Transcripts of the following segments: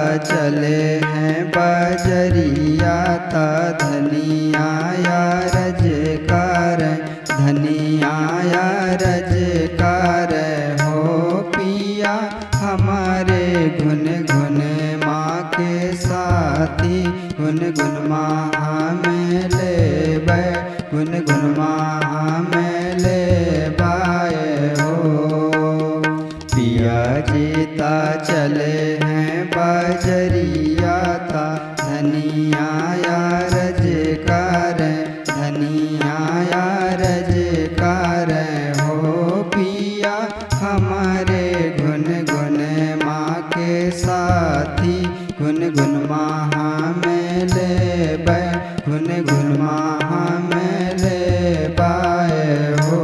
चले हैं बजरिया ता धनिया या रजकार धनिया या रजकार हो पिया हमारे गुन गुन माँ के साथी गुन गुन माँ में ले बै गुन गुन माँ में ले बाए हो पिया जीता चले हैं बजरिया था धनिया या रजकार धनिया या रजकार हो पिया हमारे गुन गुन माँ के साथी गुन गुन माँ में ले बै गुन गुन माँ में ले बाए हो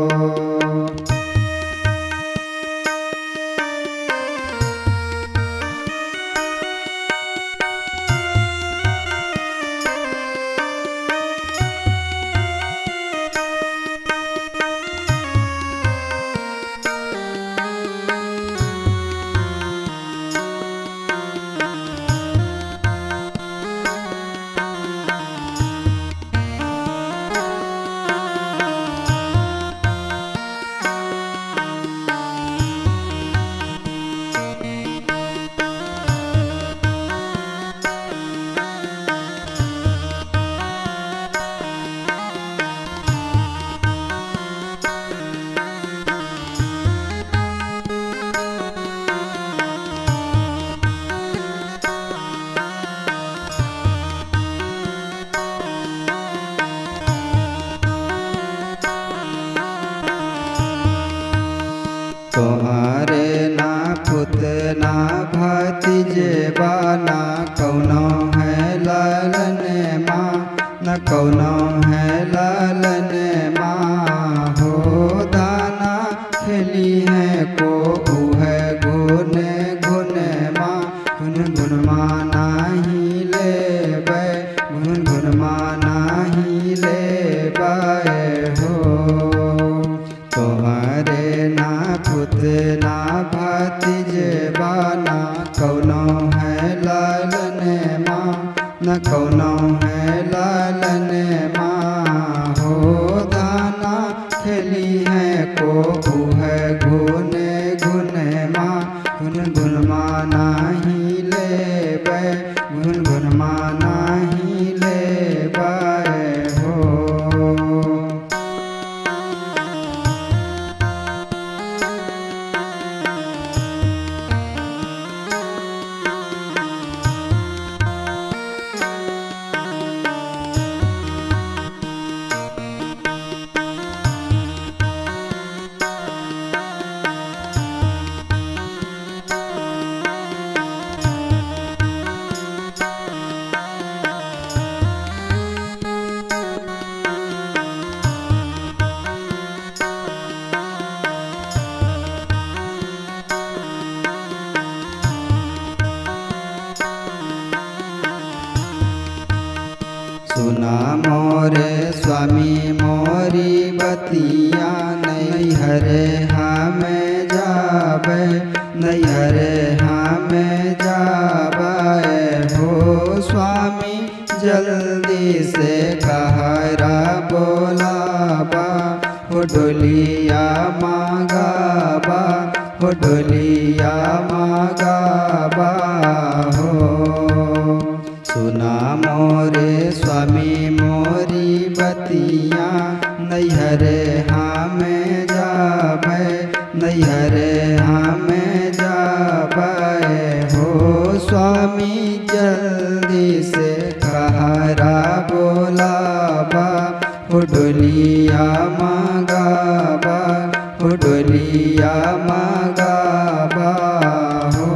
तुम्हारे ना पुत ना भतीजे बाना कौनो है लालन माँ न कौनो है लालन माँ हो दाना खेली है को है गुन गुन माँ गुन गुन माँ नाही ले बै गुन गुन माँ नाही ले बाए हो तुम्हारे ना पुत ना भतीजे बाना कौनो है लालन माँ न कौनो है लालन माँ हो दाना खेली है को है गुन गुन माँ गुन गुन माँ नाही ले बै गुन गुन माँ नाही ले बाए हो सुना मोरे स्वामी मोरी बतिया नहीं हरे हमें जाबे नहीं हरे हमें जाबे हो स्वामी जल्दी से कहरा बोलाबा हो डोलिया मांगाबा हो डोलिया मांगाबा हो सुना मोरे स्वामी मोरी बतिया नैहरे हमें जाबे नैहरे हमें जाबे हो स्वामी जल्दी से कहरा बोलाबा उडलिया मांगाबा उडलिया मांगाबा हो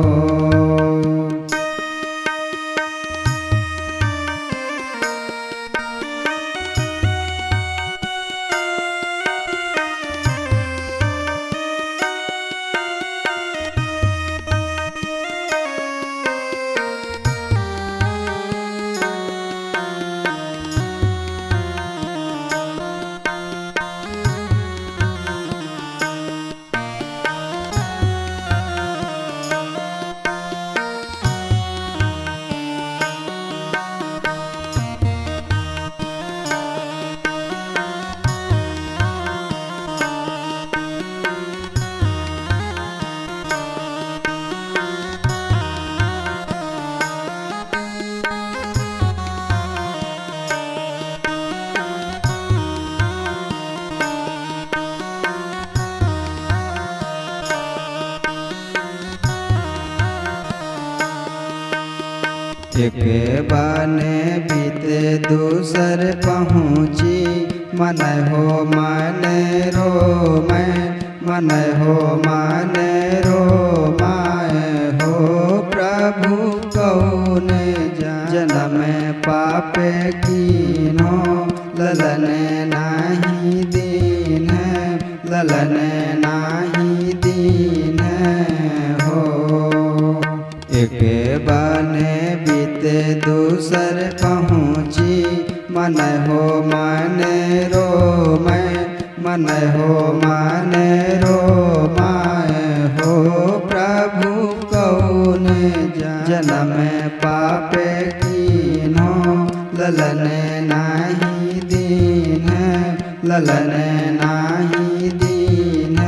एक बने बीते दूसर पहुँची मन हो मन रो मैं मन हो मन रो माए हो प्रभु कौन जन्म पापे कीनो ललन नाही दीन ललन नाही दीन हो एक बने बीते दूसर पहुँची मन हो मन रो मैं मन हो मन रो माए हो प्रभु कौन जन्म पापे कीनो ललन नाही दीन ललन नाही दीन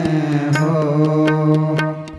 हो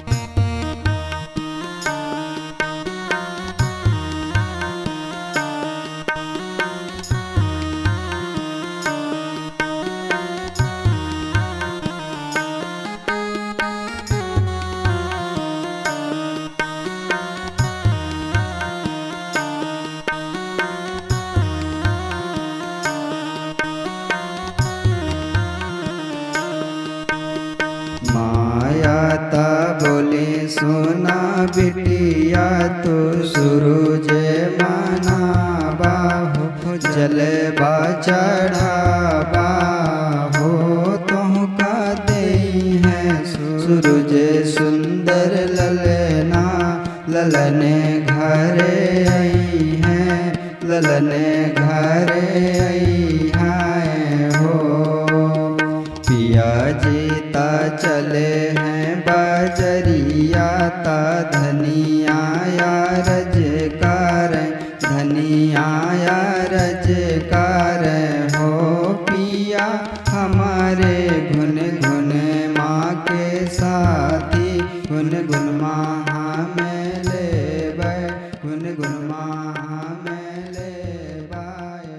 माया ता बोले सोना बिटिया तो सूरज माना बाहु जल बा चढ़ा बाहो तुम का दे है सूरज सुंदर ललना ललने घरे आई है ललने घरे आई है हो पिया जीता चले हैं बाजरिया ता धनिया या रजकार धनिया या रजकार हो पिया हमारे घुन घुन माँ के साथी घुन घुन माँ में ले घुन घुन माँ में ले बाए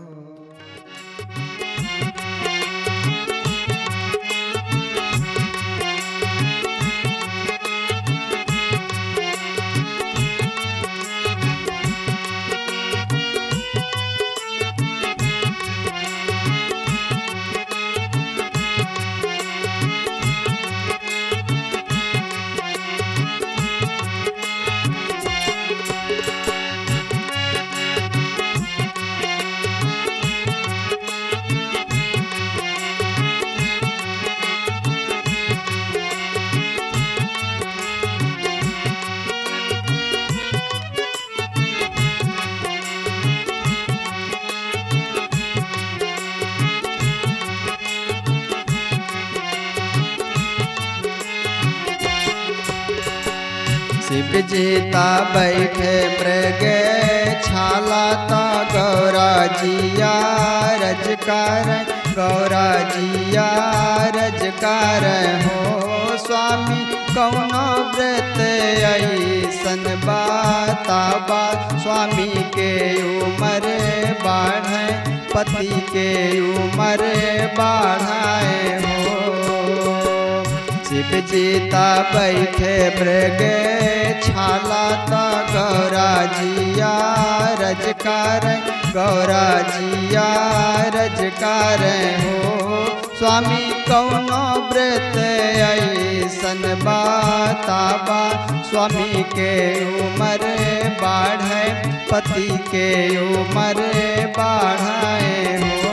हो शिव जीता बैठे मृग छाला ता गौरा जिया रजकार गौरा जिया रजकार हो स्वामी कौनो व्रत ऐसन बाता बा स्वामी के उमर बाढ़ पति के उमर बाढ़ाए हो शिव जीता बैठे मृग छाला ता गौरा जिया रजकार गौरा जिया रजकार हो स्वामी कौनो व्रत ऐसन बाता बा स्वामी के उमर बाढ़ पति के उमर बाढ़ाए हो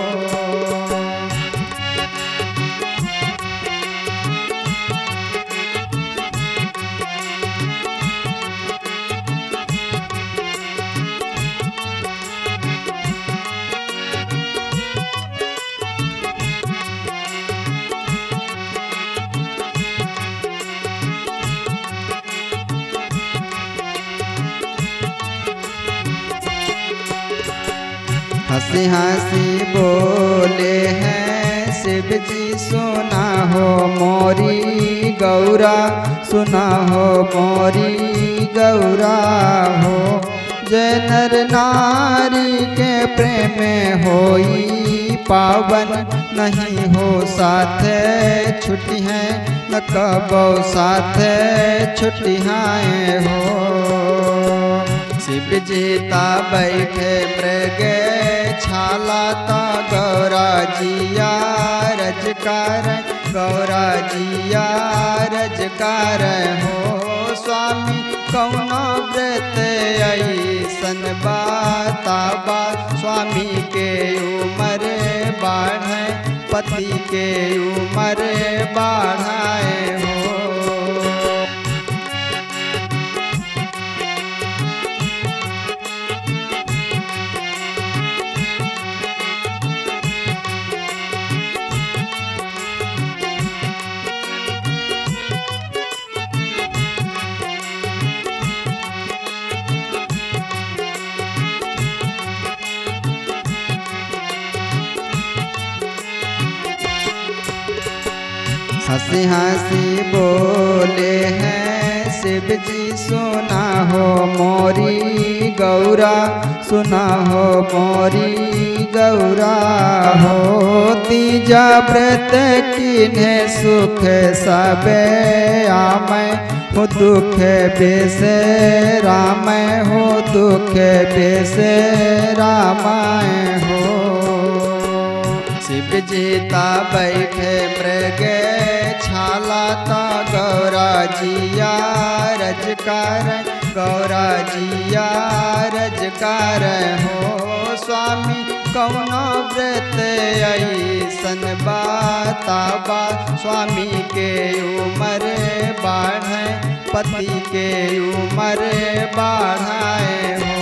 हंसी हंसी बोले हैं शिव जी सुना हो मोरी गौरा सुना हो मोरी गौरा हो जय नर नारी के प्रेम होई पावन नहीं हो साथ छुट्टी है न कबो साथ छुट्टियाँ हो शिव जीता बैठे मृग छाला ता गौरा जिया रजकार गौरा जिया रजकार हो स्वामी कौनो व्रत ऐसन बाता बा स्वामी के उमर बाढ़ पति के उमर बाढ़ाए हो हंसी हंसी बोले हैं शिव जी सुना हो मोरी गौरा सुना हो मोरी गौरा हो तीजा व्रत किन्हे सुख सबे आमय हो दुख बेस राम हो दुख बेस रामाय हो शिव जीता बैठे मृग छाला ता गौरा जिया रजकार गौरा जिया रजकार हो स्वामी कौनो व्रत ऐसन बाता बा स्वामी के उमर बाढ़ पति के उमर बाढ़ाए हो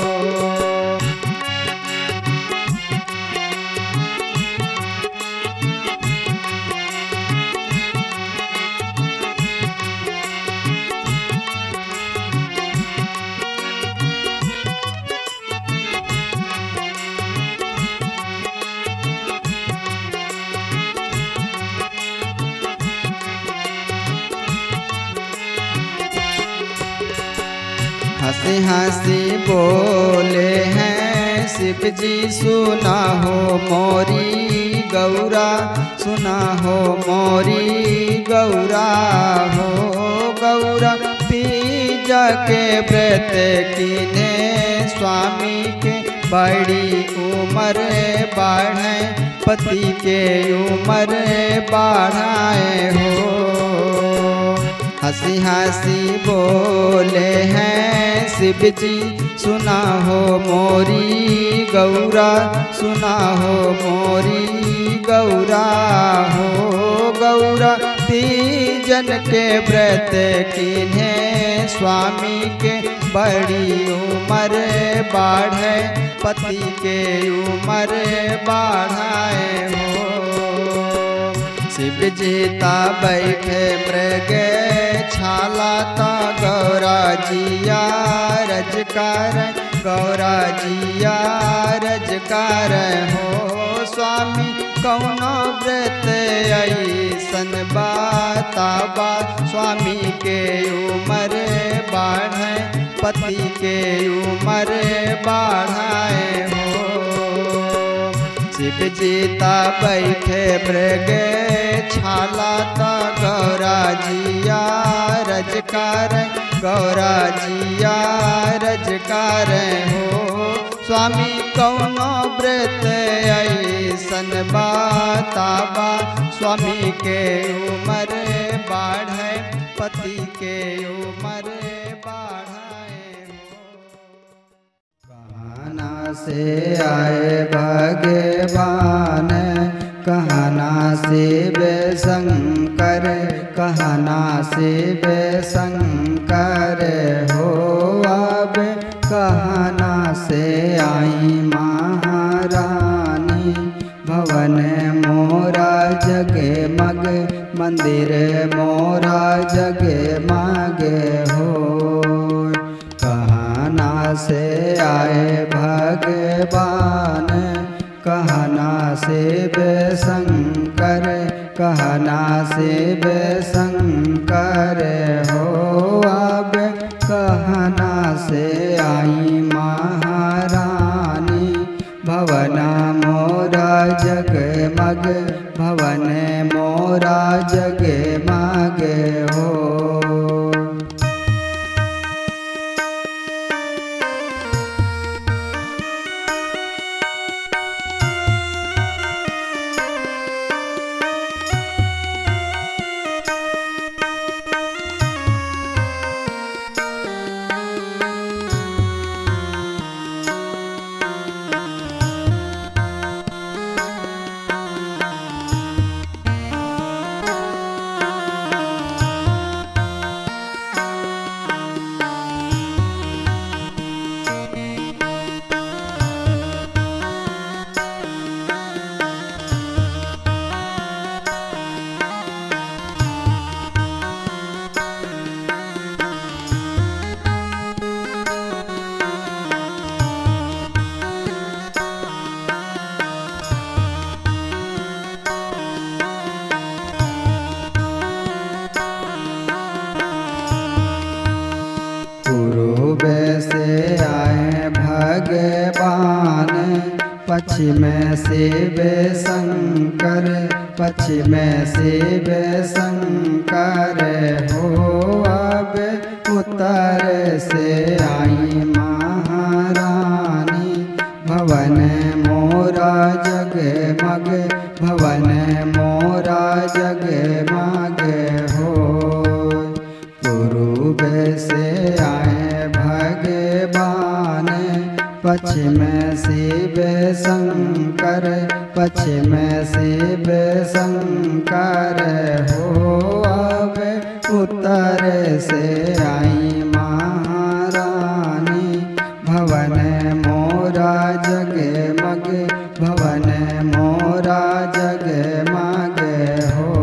हंसी हंसी बोले हैं शिव जी सुना हो मोरी गौरा सुना हो मोरी गौरा हो गौरा तीजा के व्रत किने स्वामी के बड़ी उम्र बढ़े पति के उम्र बढ़ाए हो हंसी हंसी बोले हैं शिव जी सुना हो मोरी गौरा सुना हो मोरी गौरा हो गौरा तीजन के व्रत किन्हे स्वामी के बड़ी उम्र बाढ़े पति के उम्र बाढ़ाए हो शिव जीता बैठे मृग छाला ता गौरा जिया रजकार गौरा जिया रजकार हो स्वामी कौनो व्रत ऐसन बाता बा स्वामी के उमर बाढ़ पति के उमर बाढ़ाए हो शिव जीता बैठे मृग छाला ता गौरा जिया रजकार गौरा जिया रजकार हो स्वामी कौनो व्रत ऐसन बाता बा स्वामी के उमर बाढ़ पति के उमर बाढ़ाए हो कहना से आए भगवान कहना शिव शंकर कहना शिव शंकर हो अब कहना से आई महारानी भवन मोरा जगे मग मंदिर मोरा जगे मागे हो कहना से आए भगवान कहना शिव शंकर कहना शिव शंकर हो अब कहना से आई महारानी भवना मोरा जगमग भवन मोरा जगे मागे हो आए भगवान पश्चिम शिव शंकर पश्चिम शिव शंकर हो अब उत्तर से आई महारानी भवन मोरा जगमग भवन मोरा जगमग हो पूर्व से आए भगवान पश्चिम शिव शंकर पश्चिम शिव शंकर हो अब उत्तर से आई महारानी भवन मोरा जगमग भवन मोरा जगमग हो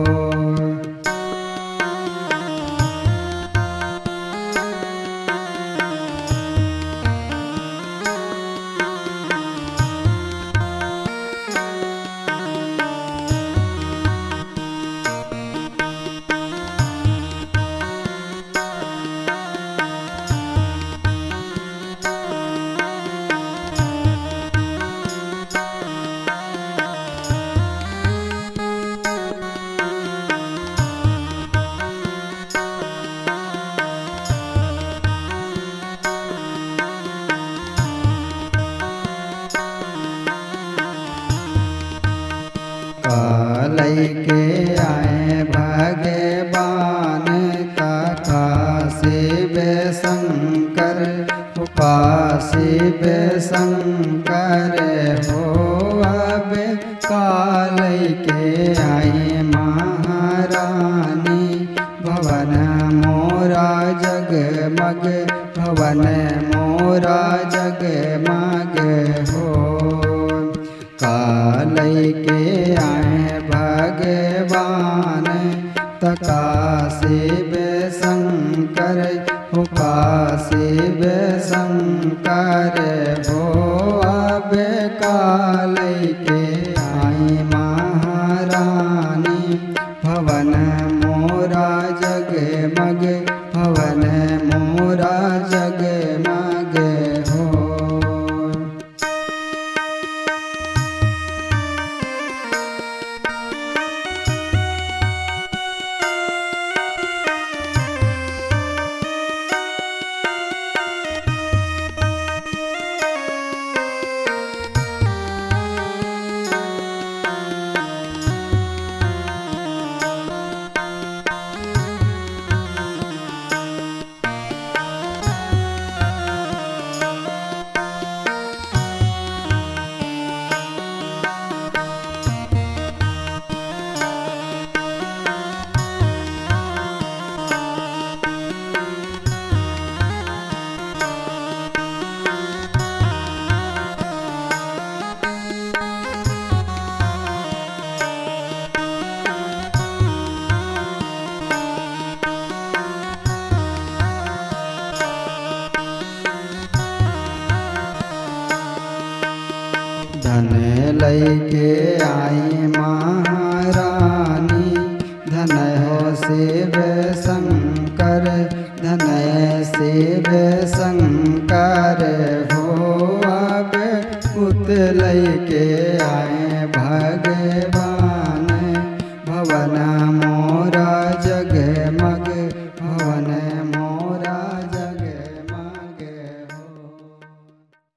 कालय के आए भगवान काका शिव शंकर का शिव शंकर हो अब कालय के आए महारानी भवन मोरा जगमग भवन मोरा जगमग हो कालय के आए भगवान तका शिव शंकर हो का शिव शंकर हो अब कालय के आई महारानी भवन मोरा जगमग भवन मोरा जगमग हो धन लैके आई महारानी धन हो शिव शंकर धन शिव शंकर हो अब पुत लैके आए भगवान